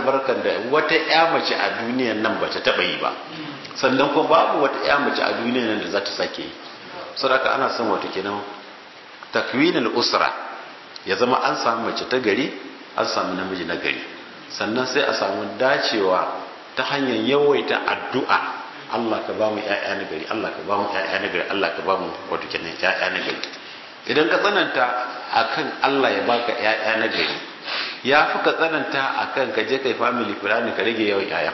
albarkar da wata ya mace a duniyan nan ba ta taɓa yi ba sannan kuma babu wata ya mace a duniyan nan da za ta sake yi saboda ana son wata kenan takwinul usra ya zama an samu mace ta gari an samu namiji na gari sannan sai a samu dacewa ta hanyar yawaita addu'a Allah ka ba mu ƴaƴa na gari Allah ka ba mu ƴaƴa na gari Allah ka ba mu wato kenan ƴaƴa na gari idan ka tsananta akan Allah ya baka ƴaƴa na gari ya fi ka tsananta akan ka je kai family planning ka rage yawan ƴaƴa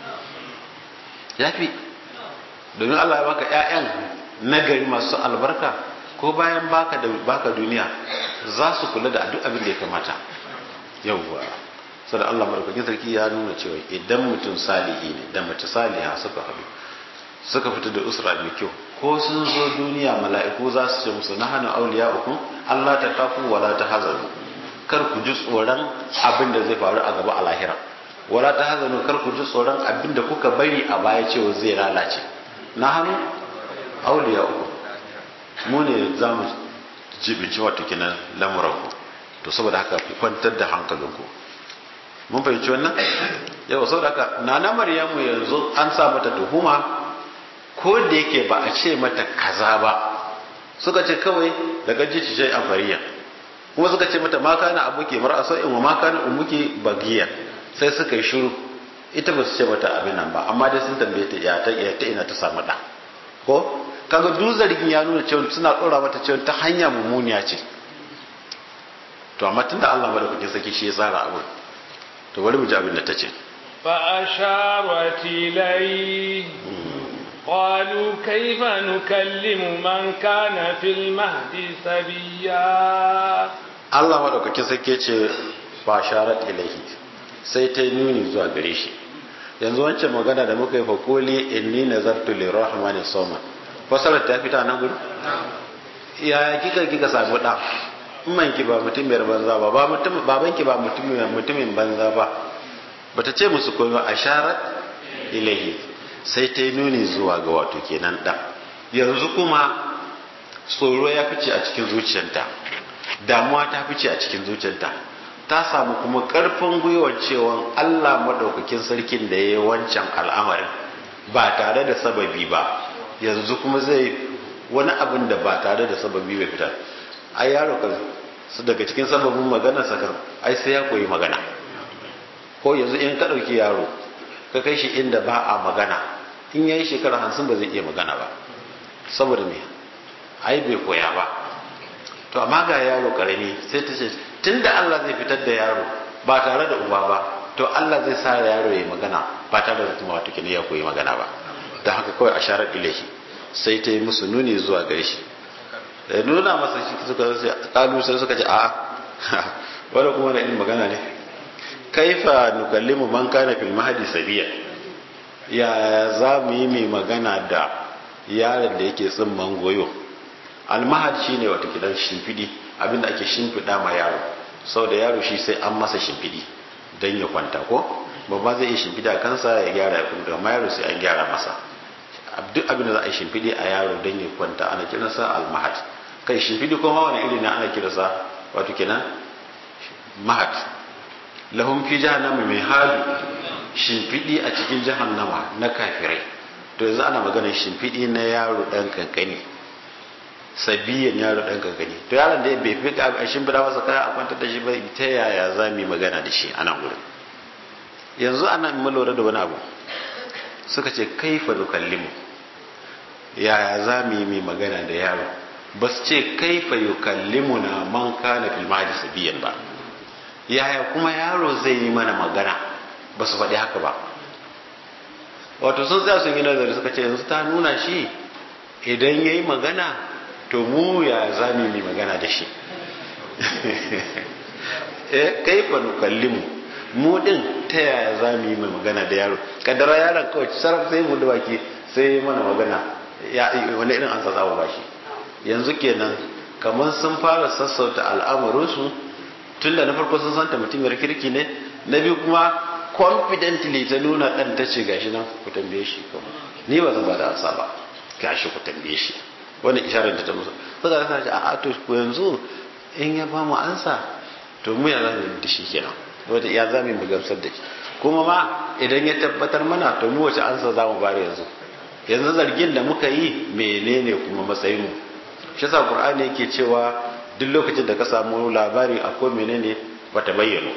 ya fi domin Allah ya baka ƴaƴan na gari masu albarka ko bayan baka da baka duniya za su kula da duk abin da ya kamata yawwa sai Allah madaukakin sarki ya nuna cewa idan mutum salihi ne da mace saliha suka haɗu suka fita da usra mai kyau ko sun zo duniya mala'iku za su ce musu nahanu awliya'ukum Allah ta kafu wala ta hazanu kar ku ji tsoron abin da zai faru a gaba a lahira wala ta hazanu kar ku ji tsoron abin da kuka bari a baya cewa zai lalace nahanu awliya'ukum mu ne za mu jibinci wato kinan lamuranku to saboda haka ku kwantar da hankalinku mun fahimci wannan yau saboda haka nana maryamu yanzu an sa mata tuhuma ko da yake ba a ce mata kaza ba suka ce kawai daga jici shai amfariya kuma suka ce mata ma kana abuki mar'a in wa ma kana ummuki bagiya sai suka yi shiru ita ba su ce mata abin nan ba amma dai sun tambaye ta ya ta ta ina ta samu da ko kaga duk zargin ya nuna cewa suna dora mata cewa ta hanya mummuniya ce to amma tunda Allah madaukakin saki shi ya tsara abu to bari mu ji abin da ta ce fa asharat ilay قالوا كيف نكلم من كان في المهد سبيا Allah madaukakin sake ce fa sharat ilaihi sai ta nuni zuwa gare shi yanzu wancan magana da muka yi fa kuli inni nazartu lirrahmani sawma fasarar ta fita nan gudu ya kika kika samu da man ki ba mutumiyar banza ba ba mutum baban ki ba mutumin mutumin banza ba bata ce musu komai asharat ilaihi sai ta yi nuni zuwa ga wato kenan ɗan yanzu kuma tsoro ya fice a cikin zuciyarta damuwa ta fice a cikin zuciyarta ta samu kuma ƙarfin gwiwar cewa allah maɗaukakin sarkin da ya yi wancan al'amarin ba tare da sababi ba yanzu kuma zai wani abin da ba tare da sababi bai fitar ai yaro kan su daga cikin sababin magana sakar ai sai ya koyi magana ko yanzu in ka ɗauki yaro ka kai shi inda ba a magana in yayi shekara hamsin ba zai iya magana ba saboda me ai bai koya ba to amma ga yaro karami sai ta ce tunda Allah zai fitar da yaro ba tare da uba ba to Allah zai sa yaro ya magana ba tare da kuma wato ya koyi magana ba da haka kawai a sharar ilahi sai ta yi musu nuni zuwa gare shi da nuna masa shi suka kalu sai suka ce a'a wanda kuma da irin magana ne kaifa nukallimu man kana fil mahdi sabiya ya za mu yi mai magana da yaron da yake tsimman goyo almahad shine wata kidan shimfidi abinda ake shimfida ma yaro sau da yaro shi sai an masa shimfidi don ya kwanta ko babba zai iya shimfida kansa ya gyara ya kwanta amma yaro sai an gyara masa duk abinda za a yi shimfidi a yaro don ya kwanta ana kiransa almahad kai shimfidi kuma wani iri na ana kiransa wato kenan mahad lahum fi jahannama mai hadu shimfiɗi a cikin jahannama na kafirai to yanzu ana maganar shimfiɗi na yaro ɗan kankani sabiyan yaro ɗan kankani to yaron da bai fi a shimfiɗa masa kaya a kwantar da shi ba ta yaya za mu yi magana da shi a nan wurin yanzu ana mu lura da wani abu suka ce kaifa nukallimu yaya za mu yi mai magana da yaro ba su ce kaifa yukallimu na man kana fil mahdi sabiyan ba yaya kuma yaro zai yi mana magana ba su faɗi haka ba wato sun tsaya sun yi nazari suka ce yanzu ta nuna shi idan ya yi magana to mu ya za mu yi magana da shi eh kai fa nukallimu mu din ta yaya za mu yi mai magana da yaro kaddara yaron kawai sarrafa sai mu da baki sai mana magana ya wani irin an sa ba shi yanzu kenan kamar sun fara sassauta al'amuransu tun da na farko sun santa mutumiyar kirki ne na biyu kuma confidently ta nuna ɗan ta ce gashi nan ku tambaye shi kuma ni ba zan ba da ansa ba gashi ku tambaye shi wani isharar da ta musu suka rasa ce a to ku yanzu in ya ba mu ansa to mu ya zamu da shi kenan wata ya zamu mu gamsar da shi kuma ma idan ya tabbatar mana to mu wace ansa za mu bari yanzu yanzu zargin da muka yi menene kuma matsayin mu shi yasa qur'ani yake cewa duk lokacin da ka samu labari akwai menene bata bayyana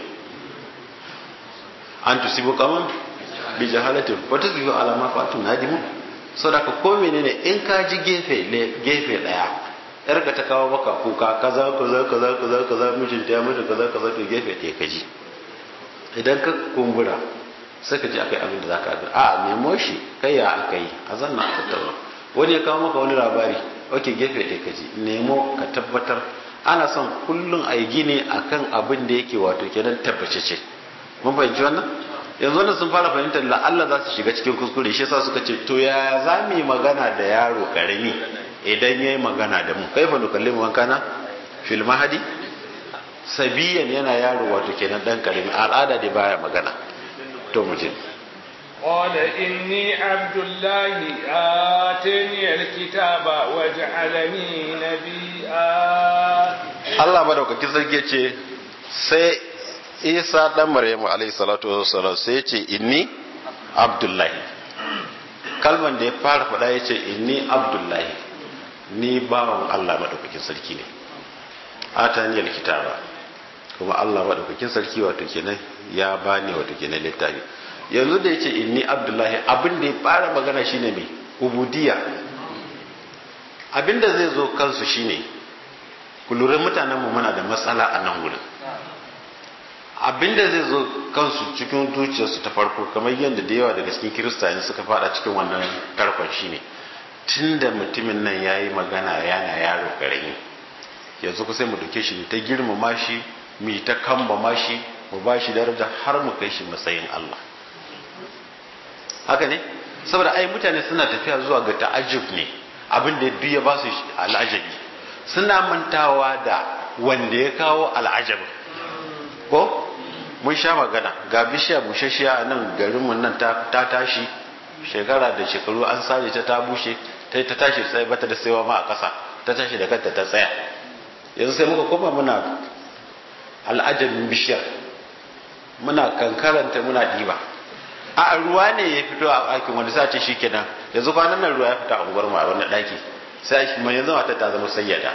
an tusibu kaman bi jahalatin wa tusbihu ala ma fatum nadimu saboda ko menene in ka ji gefe gefe daya yarka ta kawo maka kuka kaza kaza kaza kaza kaza mijinta ya mutu kaza kaza to gefe ɗaya ka ji idan ka kumbura sai ka ji akai abin da za ka a nemo shi kai ya aka yi a zanna a tattauna wani ya kawo maka wani labari ok gefe ɗaya ka ji nemo ka tabbatar ana son kullum a yi gini akan abin da yake wato kenan tabbace ce mun fahimci wannan yanzu wannan sun fara fahimtar la'alla za su shiga cikin kuskure shi yasa suka ce to ya za mu yi magana da yaro karami idan ya yi magana da mu kai fa nukallimu wankana fil mahadi sabiyan yana yaro wato kenan dan karami al'ada da baya magana to mu je قال إني عبد الله آتاني الكتاب وجعلني نبيا Allah madaukaki sarki ce sai Isa dan Maryamu alaihi salatu wassalam sai ya ce inni Abdullahi kalman da ya fara faɗa ya ce inni Abdullahi ni bawan Allah madaukakin sarki ne ataniyal kitaba kuma Allah madaukakin sarki wato kenan ya bani wato kenan littafi yanzu da yace inni abdullahi abin da ya fara magana shine me ubudiyya abin da zai zo kansu shine ku lura mutanen mu muna da matsala a nan gurin abin da zai zo kansu cikin zuciyarsu ta farko kamar yadda da yawa daga cikin kiristani suka fada cikin wannan tarkon shine tunda mutumin nan yayi magana yana yaro karami yanzu ku sai mu dauke shi ta girmama shi mu ta kambama shi mu ba shi daraja har mu kai shi matsayin Allah haka ne saboda ai mutane suna tafiya zuwa ga ta'ajjub ne abin da duk ya ba su al'ajabi suna mantawa da wanda ya kawo al'ajabi ko mun sha magana ga bishiya bushashiya a nan garinmu nan ta tashi shekara da shekaru an sare ta ta bushe ta ta tashi sai bata da saiwa ma a ƙasa ta tashi da kanta ta tsaya yanzu sai muka koma muna al'ajabin bishiyar muna kankaranta muna diba a ruwa ne ya fito a ɗakin wanda sa ce shi kenan yanzu kwanan nan ruwa ya fita a unguwar mu a wani ɗaki sai shi mai yanzu mata ta zama sayyada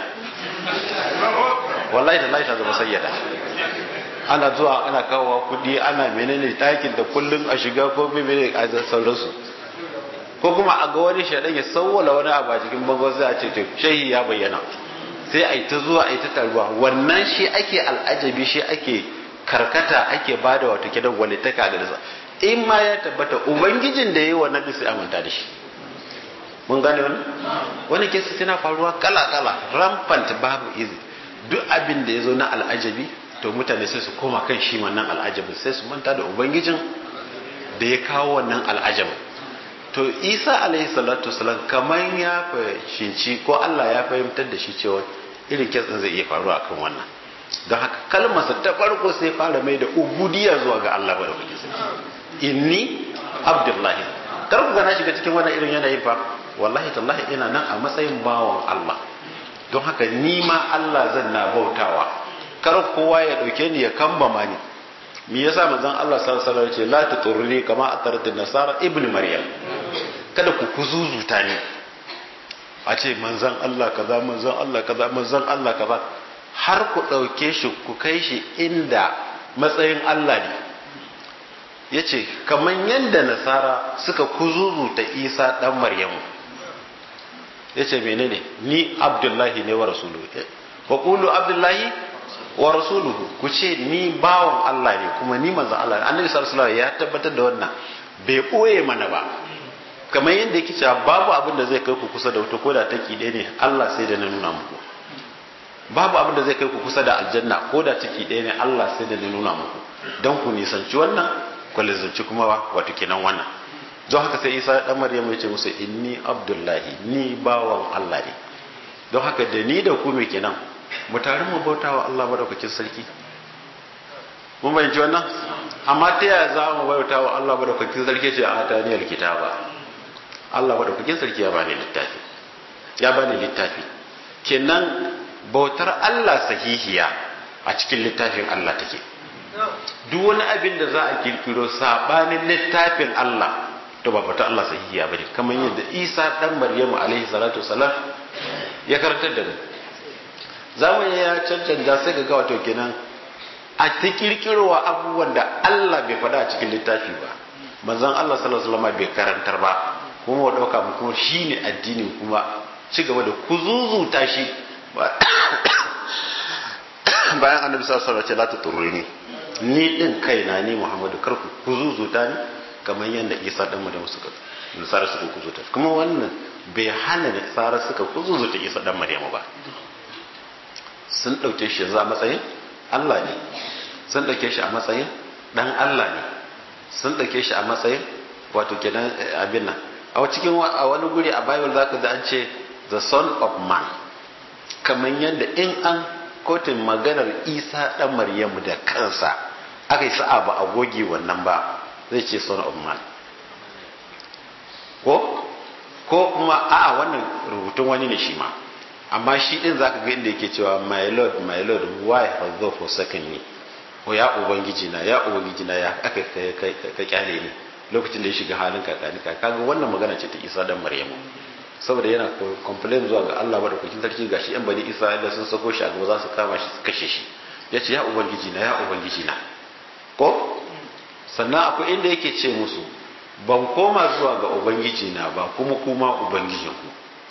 wallahi ta ta zama sayyada ana zuwa ana kawowa kuɗi ana menene ɗakin da kullum a shiga ko menene a sauransu ko kuma a ga wani shaɗan ya sauwala wani abu a cikin bangon sai a ce to shehi ya bayyana sai a yi ta zuwa a yi ta taruwa wannan shi ake al'ajabi shi ake karkata ake bada wato kidan walitaka da nasa in ma ya tabbata ubangijin da ya yi wannan din sai amanta da shi mun gane wani wani kesa tana faruwa kala kala rampant babu izi duk abin da ya zo na al'ajabi to mutane sai su koma kan shi wannan al'ajabin sai su manta da ubangijin da ya kawo wannan al'ajabin to isa alaihi salatu wasalam kamar ya fahimci ko allah ya fahimtar da shi cewa irin kitsin zai iya faruwa akan wannan don haka kalmarsa ta farko sai fara mai da ubudiya zuwa ga allah bada kuke inni abdullahi kar ku gana shiga cikin wannan irin yanayin fa wallahi tallahi ina nan a matsayin bawan allah don haka ni ma allah zan na bautawa kar kowa ya dauke ni ya kambama ni me yasa manzon Allah sallallahu alaihi wasallam ce la tuturni kama atarat nasara ibnu maryam kada ku kuzuzuta ni a ce manzon Allah kaza manzon Allah kaza manzon Allah kaza har ku dauke shi ku kai shi inda matsayin Allah ne yace kaman yanda nasara suka kuzuzuta Isa dan Maryamu yace menene ni Abdullahi ne wa rasuluhu wa qulu Abdullahi wa rasuluhu ku ce ni bawan Allah ne kuma ni manzon Allah ne annabi sallallahu alaihi ya tabbatar da wannan bai boye mana ba kamar yadda yake cewa babu abin da zai kai ku kusa da wata koda take ɗaya ne Allah sai da na nuna muku babu abin da zai kai ku kusa da aljanna ko da take ɗaya ne Allah sai da na nuna muku don ku nisanci wannan ku lizanci kuma wato kenan wannan don haka sai Isa dan Maryam ya ce musu inni abdullahi ni bawan Allah ne don haka da ni da ku me kenan mu tare mu bauta wa Allah madaukakin sarki mun bayyana wannan amma ta yaya za mu bauta wa Allah madaukakin sarki ce a taniyar kitaba Allah madaukakin sarki ya bani littafi ya bani littafi kenan bautar Allah sahihiya a cikin littafin Allah take duk wani abin da za a kirkiro sabanin littafin Allah to ba fata Allah sahihiya bane kamar yadda Isa dan Maryamu alaihi salatu wasalam ya karantar da mu zamani ya cancanta sai ga wato kenan a ta kirkirowa abubuwan da Allah bai faɗa a cikin littafi ba manzon Allah sallallahu alaihi wasallam bai karantar ba kuma wa dauka mu kuma shine addini kuma ci gaba da kuzuzuta shi bayan annabi sallallahu alaihi wasallam ce la tuturrini ni din kaina ni Muhammadu karku kuzuzuta ni kamar yadda Isa dan mu da suka nasara suka kuzuta kuma wannan bai hana da tsara suka kuzuzuta Isa dan Maryamu ba sun dauke shi yanzu a matsayin Allah ne sun dauke shi a matsayin dan Allah ne sun dauke shi a matsayin wato kenan abin nan a cikin a wani guri a Bible zaka ga an ce the son of man kamar yadda in an kotun maganar Isa dan Maryamu da kansa aka yi sa'a ba a goge wannan ba zai ce son of man ko ko kuma a'a wannan rubutun wani ne shi ma amma shi din zaka ga inda yake cewa my lord my lord why has thou forsaken me ko ya ubangiji na ya ubangiji na ya aka ka kyale ni lokacin da ya shiga halin kakani ka kaga wannan magana ce ta Isa dan Maryamu saboda yana complain zuwa ga Allah madaukakin sarki gashi yan bani Isra'ila sun sako shi a gaba za su kama shi su kashe shi yace ya ubangiji na ya ubangiji na ko sannan akwai inda yake ce musu ban koma zuwa ga ubangiji na ba kuma kuma ubangijinku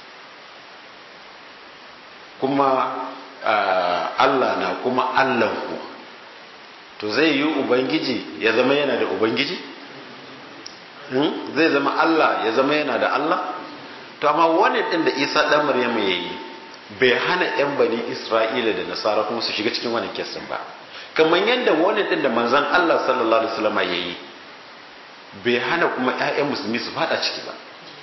kuma Allah na kuma Allahnku to zai yi ubangiji ya zama yana da ubangiji zai zama Allah ya zama yana da Allah to amma wani din da Isa dan Maryam ya yi bai hana yan bani Isra'ila da Nasara kuma su shiga cikin wannan kesin ba kamar yadda wani din da manzon Allah sallallahu alaihi wasallam ya yi bai hana kuma ƴaƴan musulmi su fada ciki ba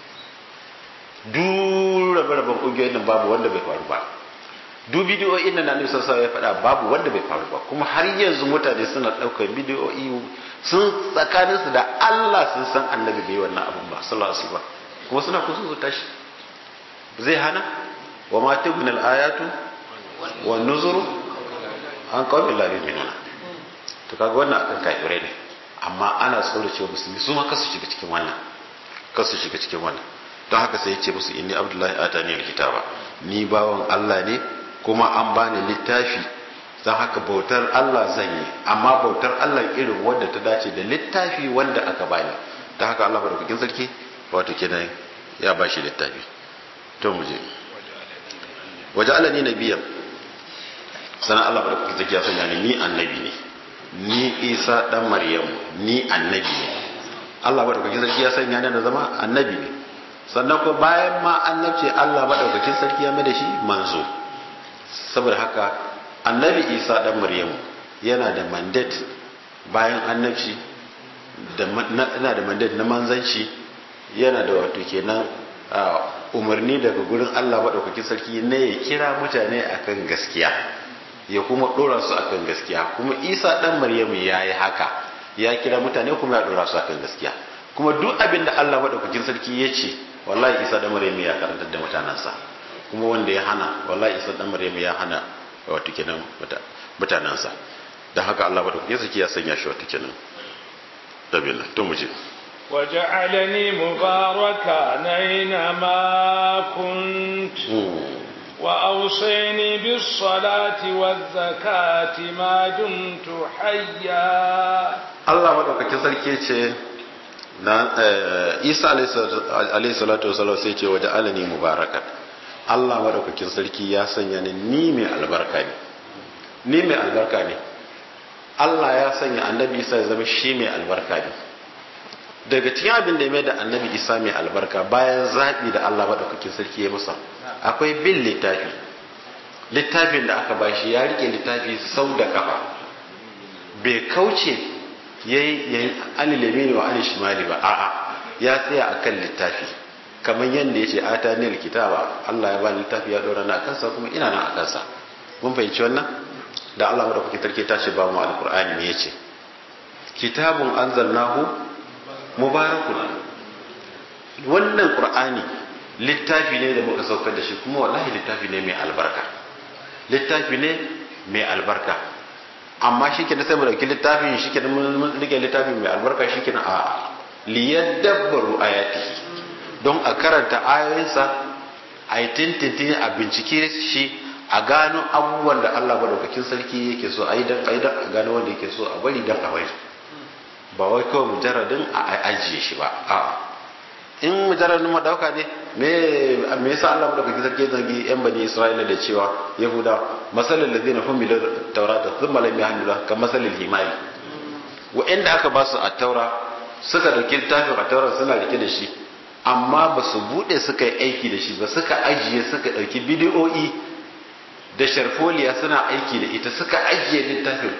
duk rabe-raben ƙungiyoyin nan babu wanda bai faru ba duk bidiyoyin nan na sallallahu ya faɗa babu wanda bai faru ba kuma har yanzu mutane suna ɗaukar bidiyoyi sun tsakaninsu da Allah sun san annabi bai wannan abun ba sallallahu alaihi wasallam kuma suna kusa su tashi zai hana wa ma tubni al-ayatu wa nuzuru an qawmi la yu'minuna to kaga wannan akan kafirai ne amma ana tsoro cewa musulmi su ma kasu shiga cikin wannan kasu shiga cikin wannan don haka sai ya ce musu inni abdullahi atani alkitaba ni bawan Allah ne kuma an bani littafi don haka bautar Allah zan yi amma bautar Allah irin wanda ta dace da littafi wanda aka bani don haka Allah madaukakin sarki wato kenan ya bashi littafi to mu je waje alani nabiyan sana Allah madaukakin sarki ya sanya ni ni annabi ne ni Isa dan Maryam ni annabi ne Allah madaukakin sarki ya sanya ni da zama annabi ne sannan ko bayan ma annabce Allah madaukakin sarki ya mai da shi manzo saboda haka annabi Isa dan Maryam yana da mandate bayan annabci da yana da mandate na manzanci yana da wato kenan umarni daga gurin Allah madaukakin sarki ne ya kira mutane akan gaskiya ya kuma dora su akan gaskiya kuma Isa dan Maryam ya yi haka ya kira mutane kuma ya dora su akan gaskiya kuma duk abin da Allah madaukakin sarki ya ce wallahi Isa dan Maryam ya karantar da mutanansa kuma wanda ya hana wallahi Isa dan Maryam ya hana wato kenan mutanansa dan haka Allah madaukakin sarki ya sanya shi wato kenan dabila to mu je وجعلني مباركا أينما كنت وأوصيني بالصلاة والزكاة ما دمت حيا الله مدوكاkin sarki ce na Isa alayhi salatu wasallam sai ce waje alani mubarakan Allah madaukakin sarki ya sanya ni ni mai albarka ne ni mai albarka ne Allah ya sanya annabi Isa ya zama shi mai albarka ne daga cikin abin da ya mai da annabi Isa mai albarka bayan zaɓi da Allah madaukakin sarki ya masa akwai bin littafi littafin da aka bashi ya rike littafi sau da kafa bai kauce ya yi alilemi ne wa alishimali ba a'a ya tsaya a kan littafi kamar yadda ya ce ata ne kitaba Allah ya ba littafi ya ɗora na kansa kuma ina na a kansa mun fahimci wannan da Allah madaukakin sarki ta ce ba mu alkur'ani ne ya ce kitabun anzalnahu mubarakun wannan qur'ani littafi ne da muka saukar da shi kuma wallahi littafi ne mai albarka littafi ne mai albarka amma shi ke sai mu dauki littafin shi ke mun rike littafin mai albarka shi ke na a liyadabbaru ayati don a karanta ayoyinsa a yi tintintin a bincike shi a gano abubuwan da Allah madaukakin sarki yake so a yi dan a yi dan a gano wanda yake so a bari dan a bari ba wai kawai mujarradin a ajiye shi ba a in mujarradin madauka ne me me yasa Allah madaukakin sarki zangi yan bani Isra'ila da cewa yahuda masalal ladina humilu tawrata thumma lam yahmiluha ka masalil himari wa'anda aka ba su at-taura suka dauki littafin at-taura suna rike da shi amma ba su bude suka yi aiki da shi ba suka ajiye suka dauki bidiyo'i da sharfoliya suna aiki da ita suka ajiye littafin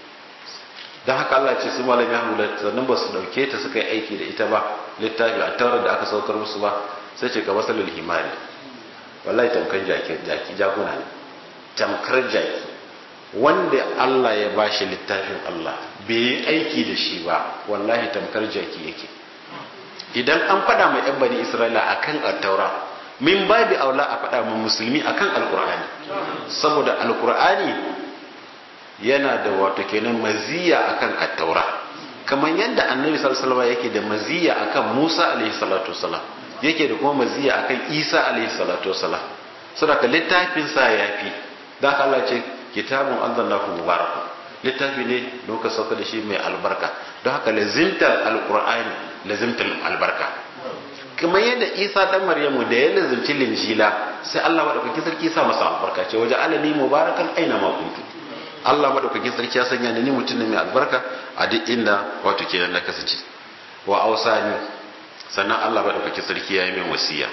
don haka Allah ce su malam ya hamula sannan ba su dauke ta suka yi aiki da ita ba littafi a taurar da aka saukar musu ba sai ce ka masalul himari wallahi tamkar jaki jaki jakuna ne tamkar jaki wanda Allah ya bashi littafin Allah bai yi aiki da shi ba wallahi tamkar jaki yake idan an faɗa mai yan bani Isra'ila akan at-taura min babi aula a faɗa mu musulmi akan alkur'ani saboda alkur'ani yana da wato kenan maziya akan attaura kamar yadda annabi sallallahu alaihi yake da maziya akan Musa alaihi salatu wasalam yake da kuma maziya akan Isa alaihi salatu wasalam saboda littafin sa yafi da Allah ce kitabun anzalallahu mubarak littafi ne don ka sauka da shi mai albarka don haka lazimtar alkur'ani lazimtar albarka kamar yadda isa dan maryamu da ya lazimci linjila sai Allah madaukakin sarki sa masa albarka ce waje alani mubarakan aina ma kuntu Allah madaukakin sarki ya sanya ni mutum ne mai albarka a duk inda wato kenan na kasance wa ausani sannan Allah madaukakin sarki ya yi min wasiya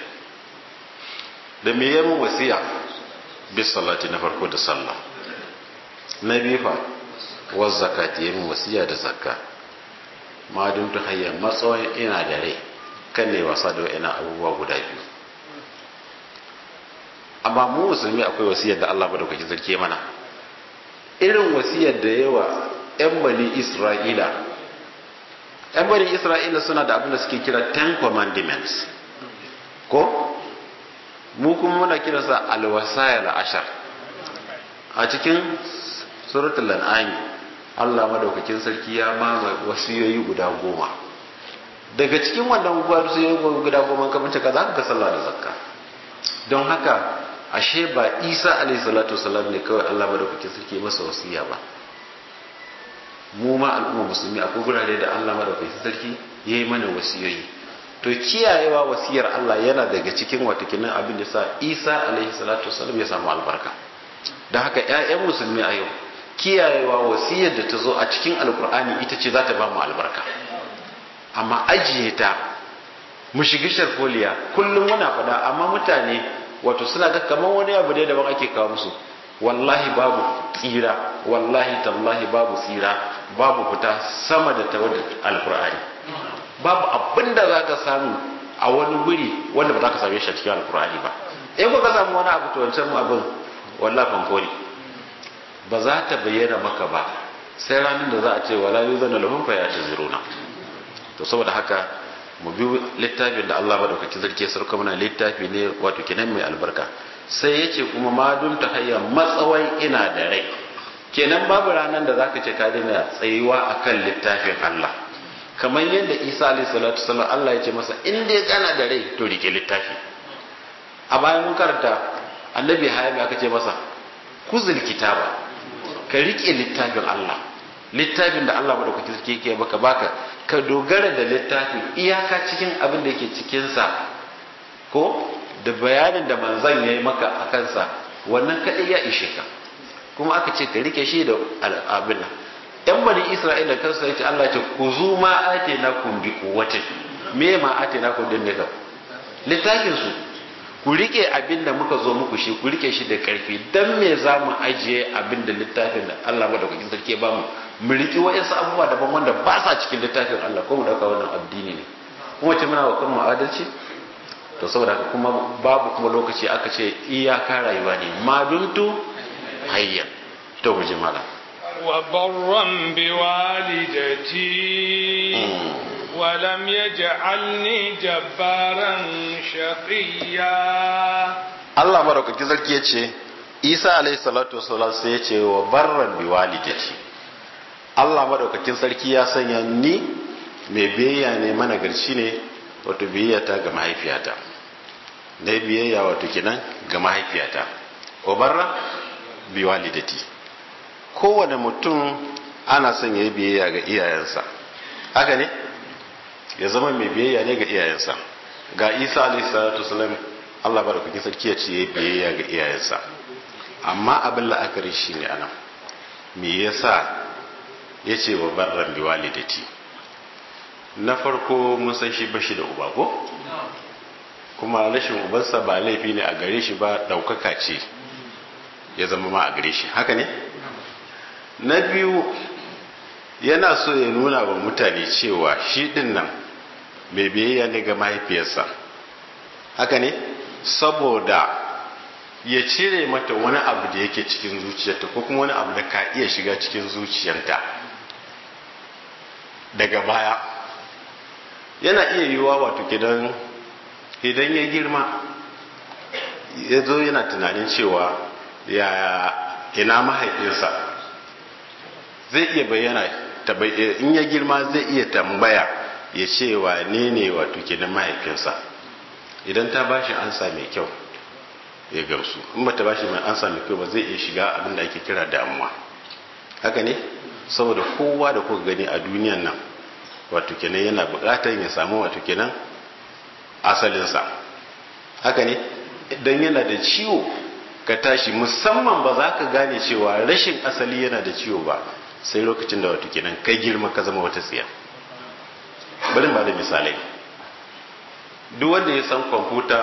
da me yayin wasiya bis salati na farko da sallah na biyu fa wa zakati yayin wasiya da zakka ma dun ta hayya matsayin ina da rai kan ne wasa da wa'ina abubuwa guda biyu amma mu musulmi akwai wasiyar da Allah madaukaki zarke mana irin wasiyar da yawa yan bani Isra'ila yan bani Isra'ila suna da abin da suke kira ten commandments ko mu kuma muna kiransa alwasaya ashar a cikin suratul an'am Allah madaukakin sarki ya mama wasiyoyi guda goma daga cikin wannan wasiyoyi guda goma kamar ka za ka sallah da zakka don haka ashe ba Isa alaihi salatu wasallam ne kawai Allah madaukakin sarki masa wasiya ba mu ma al'umma musulmi akwai gurare da Allah madaukakin sarki yayi mana wasiyoyi to kiyayewa wasiyar Allah yana daga cikin watakinan abin da sa Isa alaihi salatu wasallam ya samu albarka don haka ƴaƴan musulmi a yau kiyayewa wasiyar da ta zo a cikin alkur'ani ita ce za ta ba mu albarka amma ajiye ta mu shiga sharfoliya kullum muna faɗa amma mutane wato suna ga kamar wani abu ne daban ake kawo musu wallahi babu tsira wallahi tallahi babu tsira babu fita sama da ta alkur'ani babu abin da za ka samu a wani guri wanda ba za ka same shi a cikin alkur'ani ba in ka samu wani abu to wancan abin wallahi fanko ne ba za ta bayyana maka ba sai ranar da za a ce wala yuzana lahum fa yataziruna to saboda haka mu bi littafin da Allah madaukaki zarke sarka muna littafi ne wato kenan mai albarka sai yace kuma ma dun ta hayya matsawai ina da rai kenan babu ranar da zaka ce ka daina tsayuwa akan littafin Allah kamar yadda Isa alayhi salatu wasallam Allah ya ce masa in dai kana da rai to rike littafi a bayan mun karanta annabi hayya aka ce masa kuzul kitaba ka rike littafin Allah littafin da Allah madaukakin sarki yake baka baka ka dogara da littafin iyaka cikin abin da yake cikin sa ko da bayanin da manzon yayi maka a kansa wannan kadai ya ishe ka kuma aka ce ka rike shi da abin nan yan bani Isra'ila kansa yace Allah ce ku zu ma atainakum bi quwwatin me ma atainakum din ne ka littafin su ku rike abin da muka zo muku shi ku rike shi da karfi dan me za mu ajiye abin da littafin da Allah madaukakin sarki ba mu mu riki wa'insu abubuwa daban wanda ba sa cikin littafin Allah ko mu dauka wannan addini ne kuma ce muna wa kanmu adalci to saboda haka kuma babu kuma lokaci aka ce iyaka rayuwa ne ma duntu hayya to mu ji mala wa barran bi walidati ولم يجعلني جبارا شقيا Allah madaukaki sarki yace Isa alayhi salatu wasallam sai yace wa barran bi walidati Allah madaukakin sarki ya sanya ni mai biyayya ne mana garci ne wato biyayya ta ga mahaifiyata na biyayya wato kenan ga mahaifiyata obarra bi walidati kowane mutum ana son ya yi biyayya ga iyayensa haka ne ya zama mai biyayya ne ga iyayensa ga isa alayhi salatu wasalam Allah madaukakin sarki ya ce ya yi biyayya ga iyayensa amma abin la'akari shi ne anan me yasa ya ce wa barran bi walidati na farko mun san shi bashi da uba ko kuma rashin ubansa ba laifi ne a gare shi ba daukaka ce ya zama ma a gare shi haka ne na biyu yana so ya nuna wa mutane cewa shi din nan mai biyayya ne ga mahaifiyarsa haka ne saboda ya cire mata wani abu da yake cikin zuciyarta ko kuma wani abu da ka iya shiga cikin zuciyarta daga baya yana iya yiwuwa wato gidan idan ya girma ya zo yana tunanin cewa ya ina mahaifinsa zai iya bayyana in ya girma zai iya tambaya ya ce wa ne ne wato kenan mahaifinsa idan ta bashi ansa mai kyau ya gamsu in ba ta bashi mai ansa mai kyau ba zai iya shiga abin da ake kira damuwa haka ne saboda kowa da kuka gani a duniyan nan wato kenan yana bukatar ya samu wato kenan asalinsa haka ne idan yana da ciwo ka tashi musamman ba za ka gane cewa rashin asali yana da ciwo ba sai lokacin da wato kenan kai girma ka zama wata tsiya bari ba da misalai duk wanda ya san kwamfuta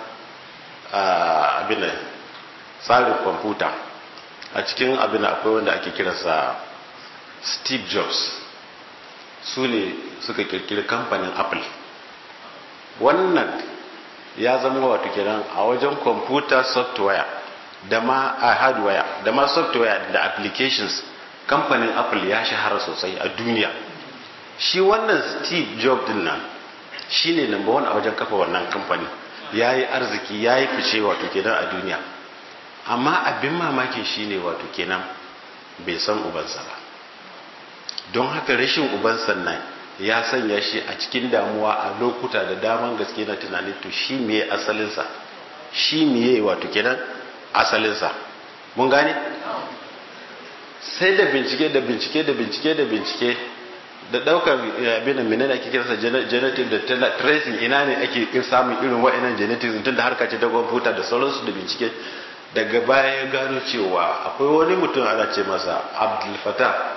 abin tsarin kwamfuta a cikin abin akwai wanda ake kiransa steve jobs su ne suka kirkiri kamfanin apple wannan ya zama wato kenan a wajen kwamfuta software da ma a hardware da ma software da applications kamfanin apple ya shahara sosai a duniya shi wannan steve jobs din nan shi ne number one a wajen kafa wannan kamfani ya yi arziki ya yi fice wato kenan a duniya amma abin mamakin shi ne wato kenan bai san ubansa ba don haka rashin ubansa nan ya sanya shi a cikin damuwa a lokuta da daman gaske na tunanin to shi miye asalinsa shi miye wato kenan asalinsa mun gane sai da bincike da bincike da bincike da bincike da daukar abin da menene ake kiransa genetic da tracing ina ne ake samun irin wa'annan genetics tun da harka ce ta kwamfuta da sauransu da bincike daga baya ya gano cewa akwai wani mutum ana ce masa abdul fatah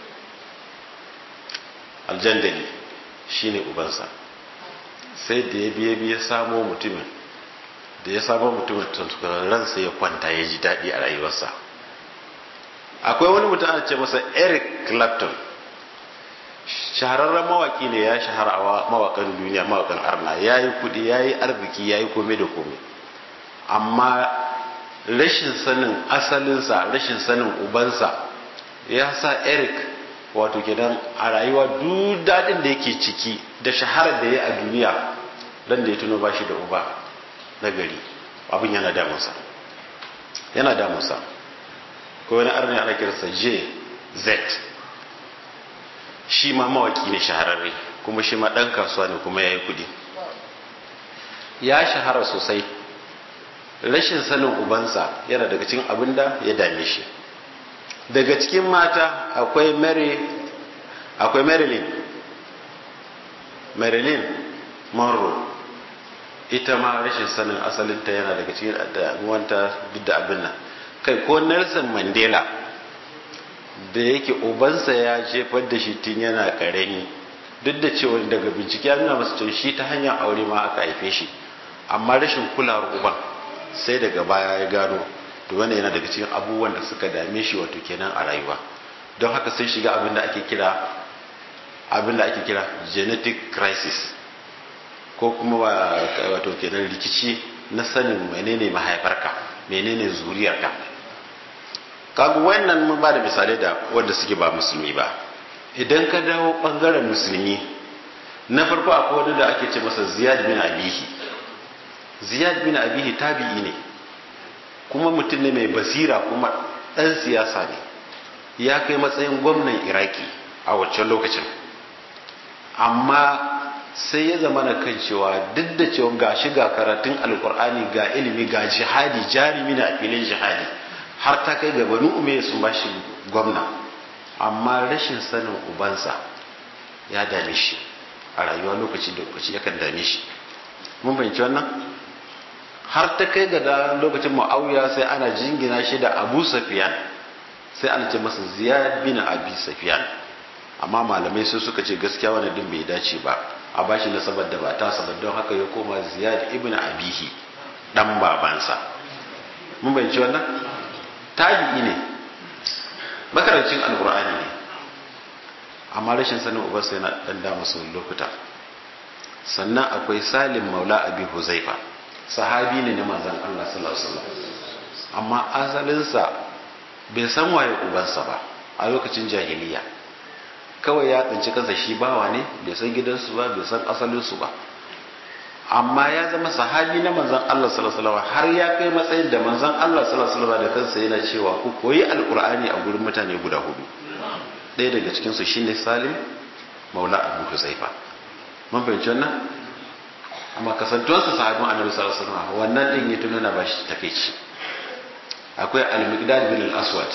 aljandali shine ubansa sai da ya biye biye samo mutumin da ya samo mutumin ransa ya kwanta ya ji daɗi a rayuwarsa akwai wani mutum ana ce masa eric clapton shahararren mawaki ne ya shahara a mawakan duniya mawakan arna ya yi kudi ya yi arziki ya yi kome da kome amma rashin sanin asalinsa rashin sanin ubansa ya sa eric wato kenan a rayuwa duk daɗin da yake ciki da shaharar da ya a duniya dan da ya tuno ba shi da uba na gari abin yana damunsa yana damunsa ko wani arni ana kiransa j z shi ma mawaki ne shahararre kuma shi ma ɗan kasuwa ne kuma ya yi kudi ya shahara sosai rashin sanin ubansa yana daga cikin abin da ya dame shi daga cikin mata akwai mary akwai marilyn marilyn monroe ita ma rashin sanin asalinta yana daga cikin damuwanta duk da abin nan kai ko nelson mandela da yake ubansa ya jefar da shi tun yana karami duk da cewa daga bincike ya nuna masa cewa shi ta hanyar aure ma aka haife shi amma rashin kulawar uban sai daga baya ya gano to wannan yana daga cikin abubuwan da suka dame shi wato kenan a rayuwa don haka sai shiga abin da ake kira abin da ake kira genetic crisis ko kuma wato kenan rikici na sanin menene mahaifarka menene zuriyarka kaga wannan mun ba da misalai da wanda suke ba musulmi ba idan ka dawo bangaren musulmi na farko akwai wani da ake ce masa ziyad bin abihi ziyad bin abihi tabi'i ne kuma mutum ne mai basira kuma ɗan siyasa ne ya kai matsayin gwamnan iraki a wancan lokacin amma sai ya zama na kan cewa duk da cewa ga shi ga karatun alkur'ani ga ilimi ga jihadi jarumi na a filin jihadi har ta kai ga banu ume sun ba shi gwamna amma rashin sanin ubansa ya dame shi a rayuwa lokaci da lokaci yakan dame shi mun fahimci wannan har ta kai ga da lokacin ma'auya sai ana jingina shi da abu safiyan sai ana ce masa ziyad bin abi safiyan amma malamai sai suka ce gaskiya wani din bai dace ba a bashi nasabar da ba ta sabar don haka ya koma ziyad ibn abihi dan babansa mun bayanci wannan tabi'i ne makarancin alqur'ani ne amma rashin sanin ubarsa yana dan da masu lokuta sannan akwai salim maula abi huzaifa sahabi ne na manzon Allah sallallahu alaihi wasallam amma asalinsa bai san waye ubansa ba a lokacin jahiliya kawai ya tsinci kansa shi bawa ne bai san gidansu ba bai san asalinsu ba amma ya zama sahabi na manzan Allah sallallahu alaihi wasallam har ya kai matsayin da manzan Allah sallallahu alaihi wasallam da kansa yana cewa ku koyi alqur'ani a gurin mutane guda hudu ɗaya daga cikin su shine Salim Maula Abu Huzaifa mun fahimci wannan amma kasantuwarsa sahabin Annabi sallallahu alaihi wasallam wannan din ya tunana ba shi takeici akwai al-Miqdad bin al-Aswad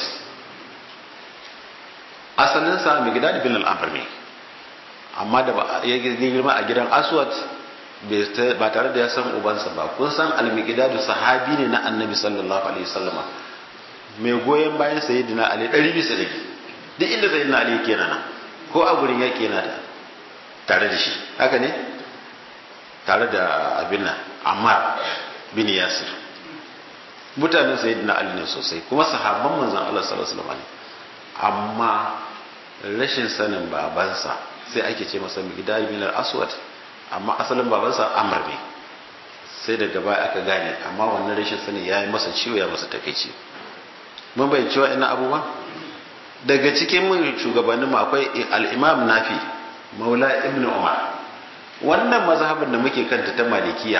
asalinsa migdad bin al'amr ne amma da ya girma a gidan aswad ba tare da ya san ubansa ba kun san al-migdad sahabi ne na annabi sallallahu alaihi wasallama mai goyon bayan sayyidina ali ɗari bisa ɗari duk inda sayyidina ali yake nan ko a gurin yake yana tare da shi haka ne tare da abin nan ammar bin yasir mutanen sayyidina ali ne sosai kuma sahabban manzon Allah sallallahu alaihi wasallam amma rashin sanin babansa sai ake ce masa migdal bin al-aswad amma asalin babansa amr ne sai daga baya aka gane amma wannan rashin sani ya yi masa ciwo ya masa takeici mun bai cewa ina abubuwa daga cikin mun shugabannin mu akwai al-imam nafi maula ibn umar wannan mazhabin da muke kanta ta malikiya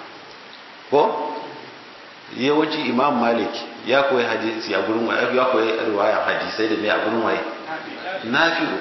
ko yawanci imam malik ya koyi hadisi a gurin ya koyi riwaya hadisai da mai a gurin waye nafi'u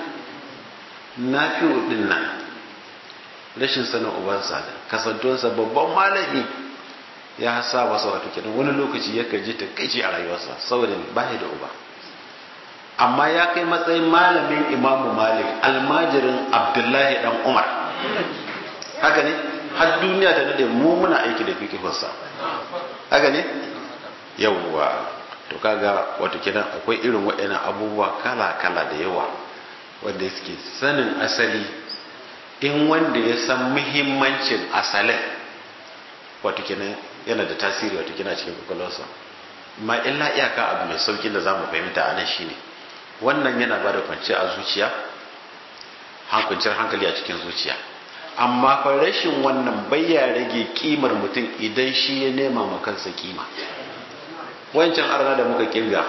nafi'u din nan rashin sanin ubansa kasantuwarsa babban malami ya sa masa wato kenan wani lokaci ya ji ta kai a rayuwarsa saboda ba da uba amma ya kai matsayin malamin imamu malik almajirin abdullahi dan umar haka ne har duniya ta nade mu muna aiki da fikihunsa haka ne yawwa to kaga wato kenan akwai irin waɗannan abubuwa kala-kala da yawa wanda suke sanin asali in wanda ya san muhimmancin asalin wato kenan yana da tasiri wato kenan cikin kwakwalwarsa ma illa iyaka abu mai saukin da za mu fahimta a nan shine wannan yana ba da kwanciya a zuciya hankuncin hankali a cikin zuciya amma fa rashin wannan bayya rage kimar mutum idan shi ya nema ma kansa kima wancan arna da muka kirga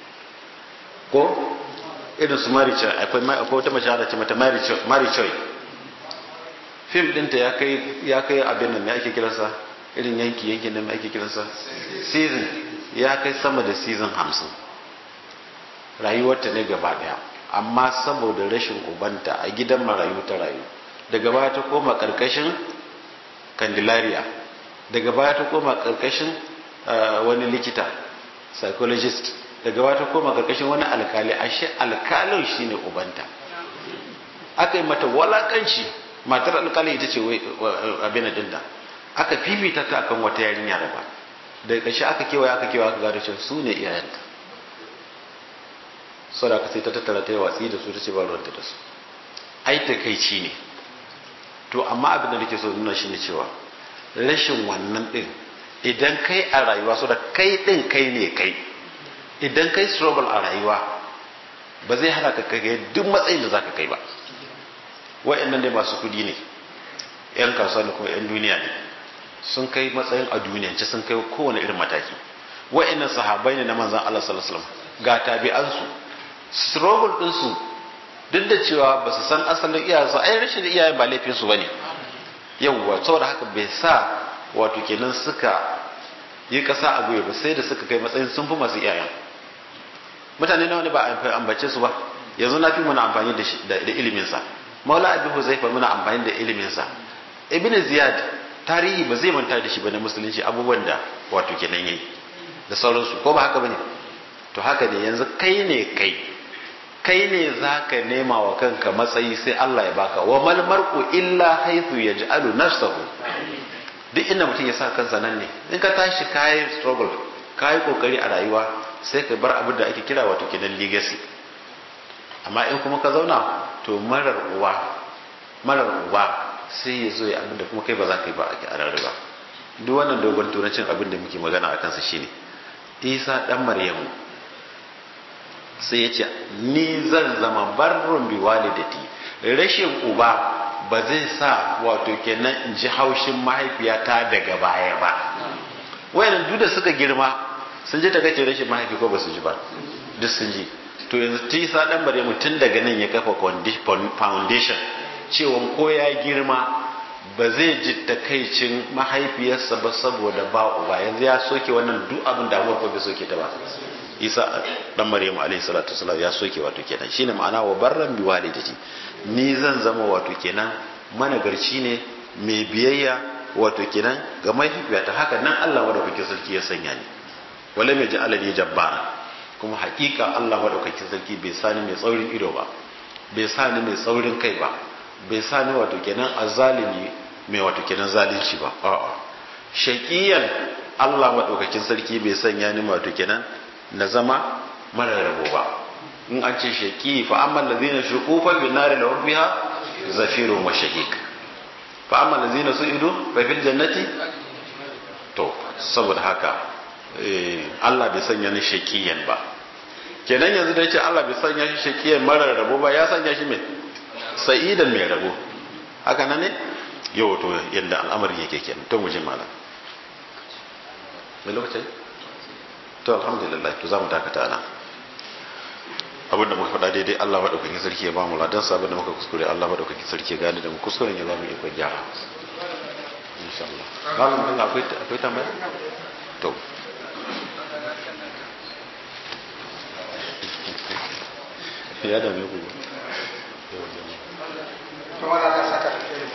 ko irin su maricha akwai wata mace da ce mata marichoy fim dinta ya kai ya kai abin nan ake kiransa irin yanki yanki nan ake kiransa season ya kai sama da season hamsin rayuwarta ne gaba daya amma saboda rashin ubanta a gidan marayu ta rayu daga baya ta koma karkashin candelaria daga baya ta koma karkashin wani likita psychologist daga baya ta koma karkashin wani alkali ashe alkalin shine ubanta aka yi mata walakanci matar alkali ita ce abin dinda aka fifita ta akan wata yarinya da ba daga ƙarshe aka kewaye aka kewaye aka gado cewa su ne iyayenta sau da aka sai ta tattara ta yi watsi da su ta ce ba ruwanta da su ai takaici ne to amma abin da nake so nuna shi ne cewa rashin wannan din idan kai a rayuwa so da kai din kai ne kai idan kai struggle a rayuwa ba zai hana ka kai duk matsayin da zaka kai ba wa'annan ne masu kudi ne yan kasuwa da kuma yan duniya ne sun kai matsayin a duniyance sun kai kowane irin mataki wa'annan sahabbai ne na manzon Allah sallallahu alaihi wasallam ga tabi'ansu struggle din su duk da cewa ba su san asalin iyayensu ai rashin iyayen ba laifin su bane yawwa saboda haka bai sa wato kenan suka yi kasa a goye ba sai da suka kai matsayin sun fi masu iyayen mutane nawa ne ba a ambace su ba yanzu na fi muna amfani da iliminsa maula abin huzaifa muna amfani da iliminsa ibn ziyad tarihi ba zai manta da shi ba na musulunci abubuwan da wato kenan yayi da sauransu ko ba haka bane to haka ne yanzu kai ne kai kai ne za ka nema wa kanka matsayi sai Allah ya baka wa mal mar'u illa haythu yaj'alu nafsahu duk inda mutum ya sa kansa nan ne in ka tashi kayi struggle kayi kokari a rayuwa sai ka bar abin da ake kira wato kenan legacy amma in kuma ka zauna to marar uwa marar uwa sai ya zo ya abin da kuma kai ba za ka yi ba a rarraba duk wannan dogon turancin abin da muke magana a kansa shine isa dan maryamu sai ya ce ni zan zama barrun bi walidati rashin uba ba zai sa wato kenan in ji haushin mahaifiyata daga baya ba wayannan duk da suka girma sun ji takaice rashin mahaifi ko ba su ji ba duk sun ji to yanzu tisa dan maryamu tun daga nan ya kafa foundation cewa ko ya girma ba zai ji takaicin mahaifiyarsa ba saboda ba uba yanzu ya soke wannan duk abin da ko bai soke ta ba isa dan maryamu alaihi salatu wasalam ya soke wato kenan shine ma'ana wa barran bi walidati ni zan zama wato kenan managarci ne mai biyayya wato kenan ga mahaifiyata haka nan Allah madaukakin sarki ya sanya ni wala mai ji alani jabbara kuma hakika Allah madaukakin sarki bai sani mai tsaurin ido ba bai sani mai tsaurin kai ba bai sani wato kenan azalimi mai wato kenan zalunci ba a'a shaqiyan Allah madaukakin sarki bai sanya ni wato kenan na zama mara rabo ba in an ce shaqi fa amma allazina shuqu fa bin nari lahum biha zafirun wa shahiq fa amma allazina su'idu fa fil jannati to saboda haka Allah bai sanya ni shaqiyan ba kenan yanzu da yace Allah bai sanya shi shaqiyan mara rabo ba ya sanya shi mai sa'idan mai rabo haka nan ne yau to yadda al'amari yake kenan to mu ji malam mai lokacin to alhamdulillah to za mu dakata ana abinda muka faɗa daidai Allah maɗaukakin sarki ya ba mu ladan sa abinda muka kuskure Allah maɗaukakin sarki ya gane da mu kuskuren ya ba mu ikon gyara insha Allah malam din akwai akwai tambaya to ya dame ku kuma da ka saka da kai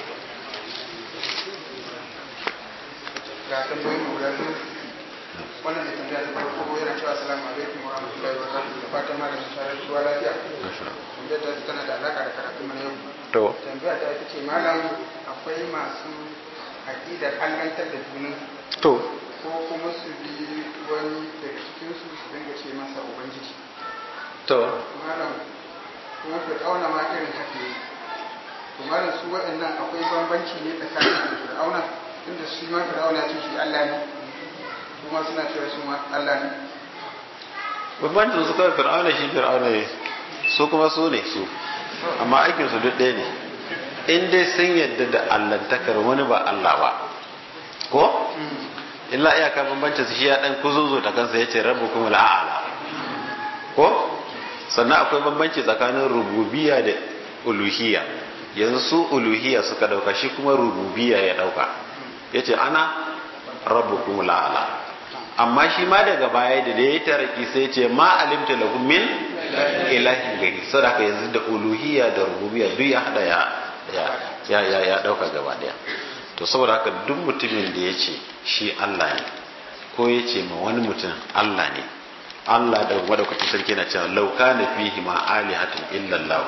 ga tambayoyin guda biyu wannan da tambaya ta farko yana cewa assalamu alaikum wa rahmatullahi wa barakatuh da fatan malamin sharar shuwa lafiya tambayar ta tana da alaka da karatu mana yau to tambaya ta ita ce malam akwai masu aƙidar allantar da junan to ko kuma su bi wani daga cikinsu su dinga ce masa ubangiji to malam kuma fir'auna ma irin haka yi to malam su waɗannan akwai bambanci ne tsakanin da fir'auna inda shi ma fir'auna ce shi Allah ne kuma suna cewa su ma Allah ne bambancin su kawai fir'auna shi fir'auna ne su kuma su ne su amma aikin su duk ɗaya ne in dai sun yadda da allantakar wani ba Allah ba ko illa iyaka bambancin su shi ya dan kuzuzu ta kansa yace rabbukum al'ala ko sannan akwai bambanci tsakanin rububiyya da uluhiyya yanzu su uluhiyya suka dauka shi kuma rububiyya ya dauka yace ana rabbukum al'ala amma shi ma daga baya da da ya taraki sai ce ma alimta lahum min ilahin gari sadaka yanzu da uluhiyya da rububiyya duk ya hada ya ya ya ya dauka gaba daya to saboda haka duk mutumin da ya ce shi Allah ne ko ya ce ma wani mutum Allah ne Allah da madaukakin sarki na cewa lauka na fihi ma alihatun illallah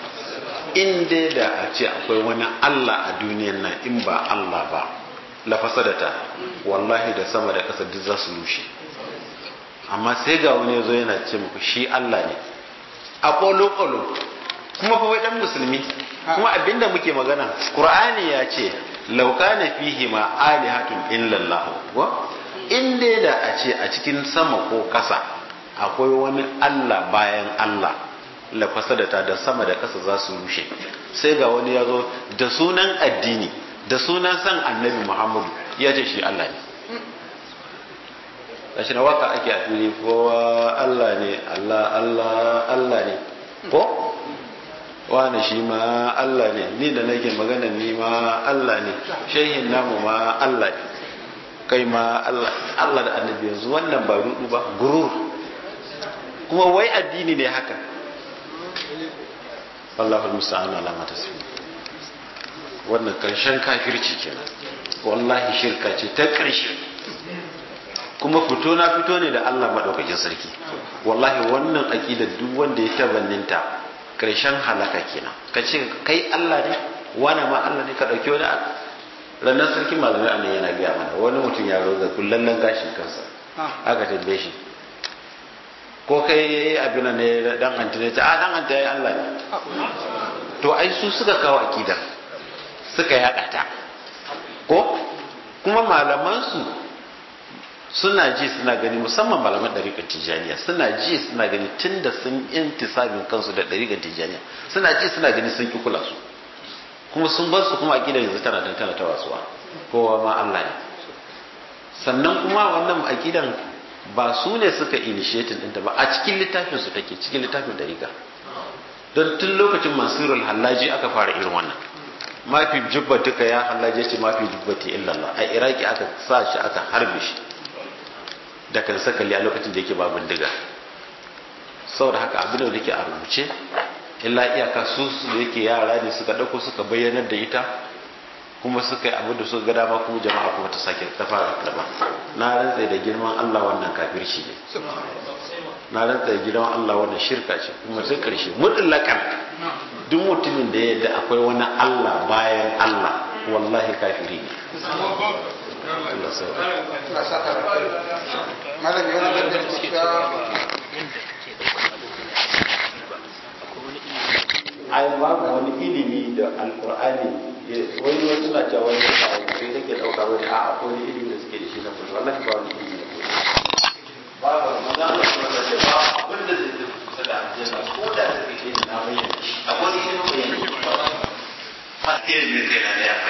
in dai da a ce akwai wani Allah a duniyan nan in ba Allah ba la fasadata wallahi da sama da ƙasa duk za su rushe amma sai ga wani yazo yana ce muku shi Allah ne a ƙolo ƙolo kuma fa wai dan musulmi kuma abinda muke magana Qur'ani ya ce lauka na fihi ma alihatun illallah wa in dai da a ce a cikin sama ko ƙasa akwai wani Allah bayan Allah la fasadata da sama da ƙasa za su rushe sai ga wani ya zo da sunan addini da sunan san annabi Muhammadu ya ce shi Allah ne gashi na waka ake a fili kowa Allah ne Allah Allah Allah ne ko wani shi ma Allah ne ni da nake magana ni ma Allah ne shehin namu ma Allah ne kai ma Allah Allah da annabi yanzu wannan ba rudu ba gurur kuma wai addini ne haka Allahul musta'an ala ma tasbih wannan karshen kafirci kenan wallahi shirka ce ta karshe kuma fito na fito ne da Allah madaukakin sarki wallahi wannan aqidar duk wanda ya tabanninta karshen halaka kenan kace kai Allah ne wani ma Allah ne ka dauki wani ranar sarki malamai anan yana gaya mana wani mutum ya roza kullallen gashin kansa aka tambaye shi ko kai abin ne dan antine ta a dan antine ya Allah ne to ai su suka kawo akidar suka yada ta ko kuma malaman su suna ji suna gani musamman malaman ɗariƙar tijjaniya suna ji suna gani tun da sun intisabin kansu da ɗariƙar tijjaniya suna ji suna gani sun ki kula su kuma sun bar su kuma akidar yanzu tana tana ta wasuwa kowa ma Allah ne sannan kuma wannan akidan ba su ne suka initiating ɗinta ba a cikin littafin su take cikin littafin dariƙa don tun lokacin mansurul hallaji aka fara irin wannan mafi jubbatuka ya hallaje ce mafi jubbati illallah a iraki aka sa shi aka harbe shi da kan sakali a lokacin da yake ba bindiga saboda haka abin da yake a rubuce illa iyaka su su da yake yara ne suka ɗauko suka bayyanar da ita kuma suka yi abin da suka ga dama kuma jama'a kuma ta sake ta fara karba na rantsa da girman Allah wannan kafirci ne na rantsa da girman Allah wannan shirka ce kuma sai karshe mutlakan duk mutumin da yadda akwai wani Allah bayan Allah wallahi kafiri ne Allah sai malam yana da cewa ai babu wani ilimi da alkur'ani wani wasu na cewa wani a sai take dauka wani a akwai wani ilimi da suke da shi na kuma wallahi ba wani ilimi da ba ba maza Allah kuma da ce ba abin da zai tafi kusa da aljanna ko da take na bayyana akwai ilimin bayyana ba har ilimin kai na da